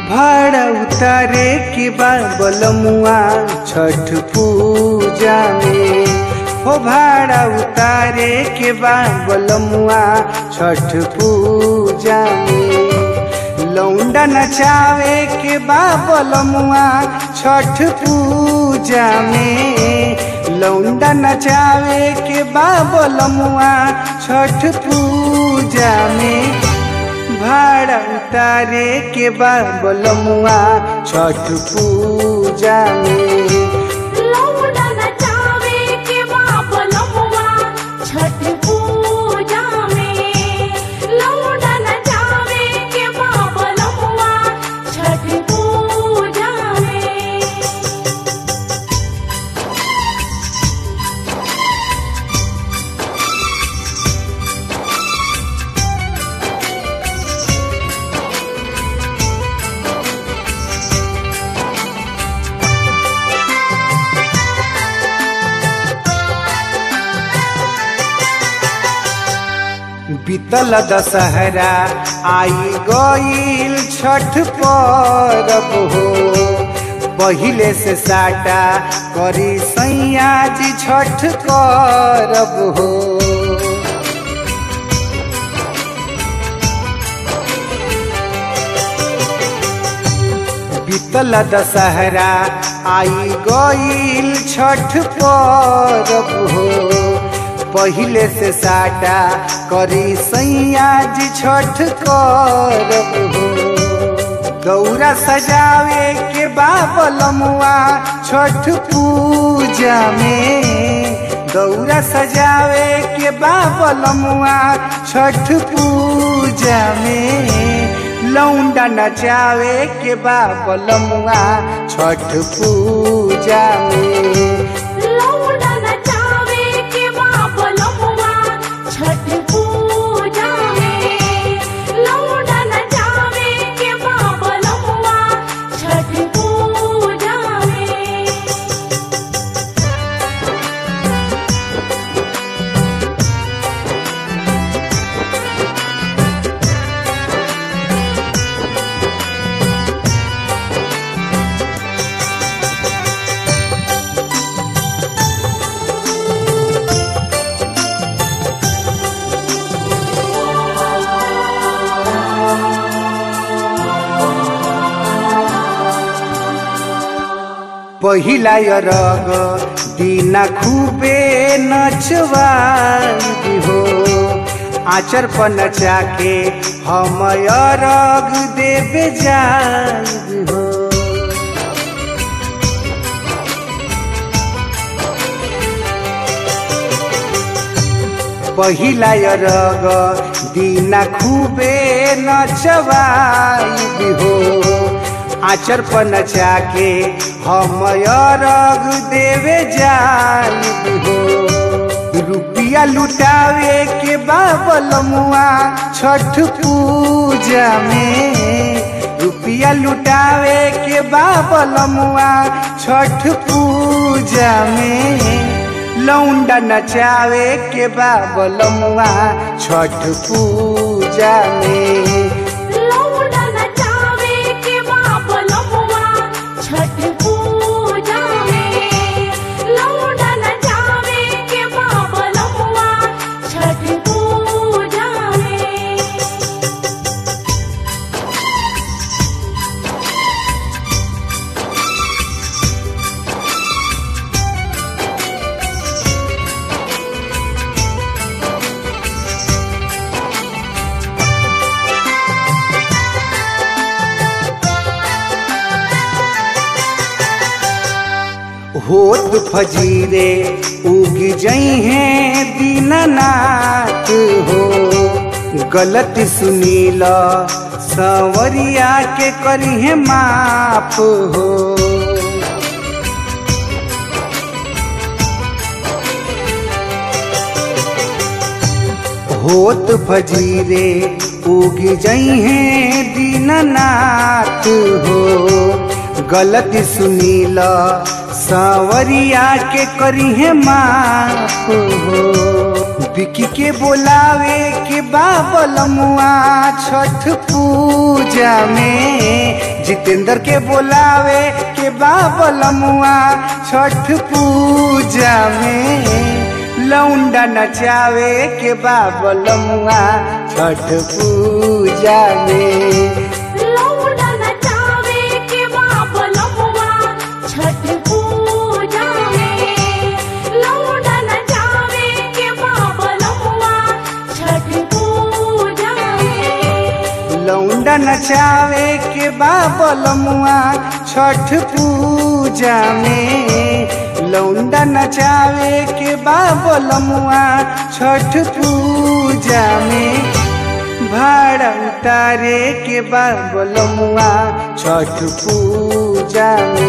भाड़ा उतारे के बाबल मुआ छठ पूजा में हो भाड़ा उतारे के बाबल मुआ छठ पूजा में लौंडा नचावे के बाबल मुआ छठ पूजा में लौंडा नचावे के बाबल मुआ छठ पूजा में भाड़ा उतारे के बाबल मुआ छठ पूजा में लौंडा नचावे के बाबलमुआ छठ पूजा में लौंडा नचावे के बाबलमुआ छठ पूजा में बीतल दशहरा आई गईल छठ परब हो पहिले से साटा करी सैया जी छठ करब हो बीतल दशहरा आई गईल छठ परब हो पहिले से साटा करी सैया जी छठ करब हो गौरा सजावे के बाबल मुआ छठ पूजा में गौरा सजावे के बाबल मुआ छठ पूजा में लौंडा नचावे के बाबल मुआ छठ पूजा में लौंडा नचावे के बाबलमुआ छठ पूजा में लौंडा नचावे के बाबलमुआ छठ पूजा में पहिला रग दिना खूबे नचवाई हो आचर पर नचा के हम रग देवे जाई हो पहिला रग दिना खूबे नचवाई हो आचर पर नचा के हम रग देवे जाई हो रुपिया लुटावे के बाबल मुआ छठ पूजा में रुपिया लुटावे के बाबल मुआ छठ पूजा में लौंडा नचावे के बाबल मुआ छठ पूजा में लौंडा नचावे के बाबलमुआ छठ पूजा में लौंडा नचावे के बाबलमुआ छठ पूजा में होत फजीरे उग जई हैं दीननाथ हो गलत सुनील संवरिया के करी है माफ हो होत फजीरे उग जई हैं दीननाथ हो गलती सुनील सावरिया के करी है माफ हो बिकी के बोलावे के बाबल मुआ छठ पूजा में जितेंद्र के बोलावे के बाबल मुआ छठ पूजा में लौंडा नचावे के बाबल मुआ छठ पूजा में लौंडा नचावे के बाबलमुआ छठ पूजा में लौंडा नचावे के बाबलमुआ छठ पूजा में लौंडा नचावे के बाबल मुआ छठ पूजा में लौंडा नचावे के बाबल मुआ छठ पूजा में भाड़ा उतारे के बाबल मुआ छठ पूजा में